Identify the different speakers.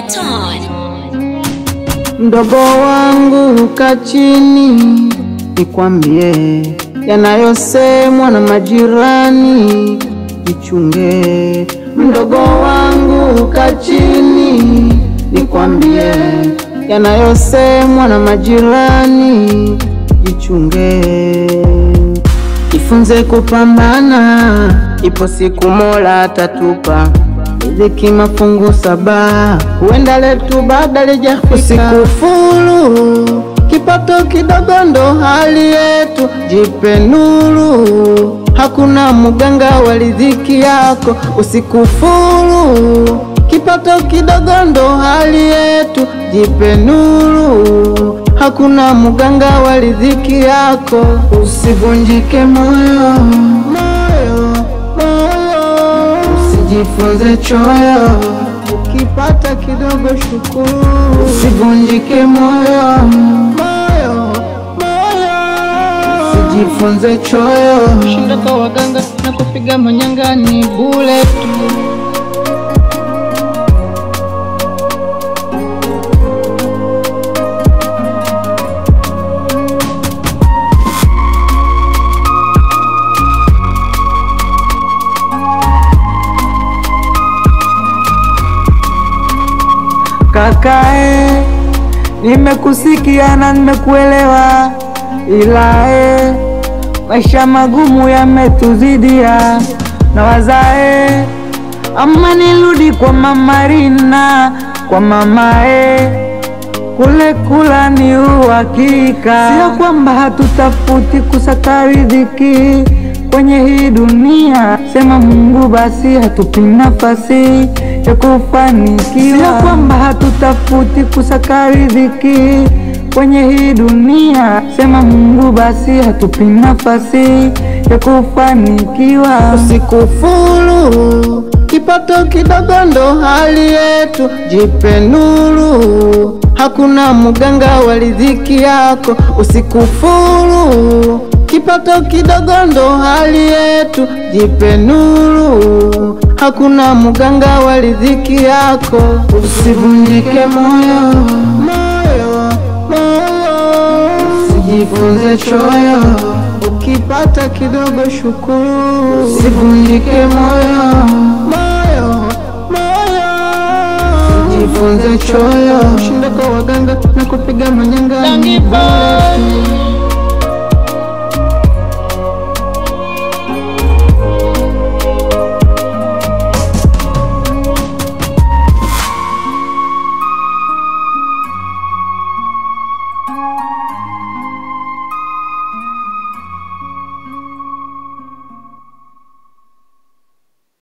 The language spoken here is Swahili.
Speaker 1: Ringtone.
Speaker 2: Mdogo wangu ka chini, nikwambie yanayosemwa na majirani, jichunge. Mdogo wangu ka chini, nikwambie yanayosemwa na majirani, jichunge. Jifunze kupambana, ipo siku Mola atatupa riziki mafungu saba, huenda letu baada lijafika. Usikufuru, kipato kidogo ndo hali yetu, jipe nuru, hakuna mganga wa riziki yako. Usikufuru, kipato kidogo ndo hali yetu, jipe nuru, hakuna mganga wa riziki yako. Usivunjike moyo, moyo, moyo Usijifunze choyo, ukipata kidogo shukuru. Usivunjike moyo, moyo, moyo. Usijifunze choyo, shinda kwa waganga na kupiga manyanga ni bure tu. Kakae, nimekusikia na nimekuelewa, ila e, maisha magumu yametuzidia na wazae, ama nirudi kwa mama Rina, kwa mama e, kule kula ni uhakika, sio kwamba hatutafuti kusaka riziki kwenye hii dunia, sema Mungu basi hatupi nafasi ya kufanikiwa, sio kwamba hatutafuti kusaka riziki kwenye hii dunia, sema Mungu basi hatupi nafasi ya kufanikiwa. Usikufuru, kipato kidogo ndo hali yetu, jipe nuru, hakuna mganga wa riziki yako. Usikufuru, kipato kidogo ndo hali yetu, jipe nuru, hakuna mganga wa riziki yako. Usivunjike moyo, moyo, moyo, usijifunze choyo, ukipata kidogo shukuru. Usivunjike moyo, moyo, moyo, usijifunze choyo, shinda kwa waganga na kupiga manyanga ni bure tu.